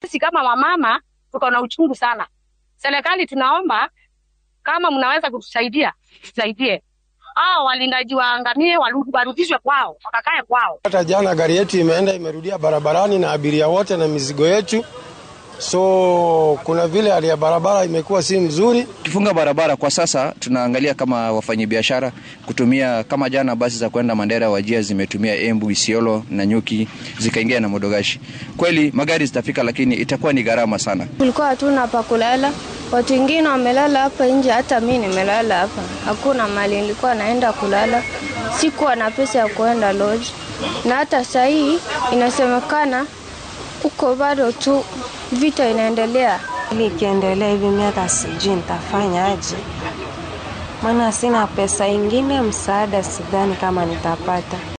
sisi kama wamama tuko na uchungu sana. Serikali tunaomba kama mnaweza kutusaidia, tusaidie hao walindaji waangamie, waru- warudishwe kwao, wakakae kwao. Hata jana gari yetu imeenda imerudia barabarani na abiria wote na mizigo yetu, so kuna vile hali ya barabara imekuwa si mzuri. Kifunga barabara kwa sasa, tunaangalia kama wafanyabiashara kutumia kama jana, basi za kwenda Mandera Wajia zimetumia Embu, Isiolo na Nyuki zikaingia na Modogashi. Kweli magari zitafika, lakini itakuwa ni gharama sana. Kulikuwa hatuna pa kulala, watu wengine wamelala hapa nje, hata mi nimelala hapa. Hakuna mali nilikuwa naenda kulala, sikuwa na pesa ya kuenda lodge, na hata saa hii inasemekana huko bado tu vita inaendelea. Ili ikiendelea hivi, mi hata sijui nitafanya aje, maana sina pesa ingine. Msaada sidhani kama nitapata.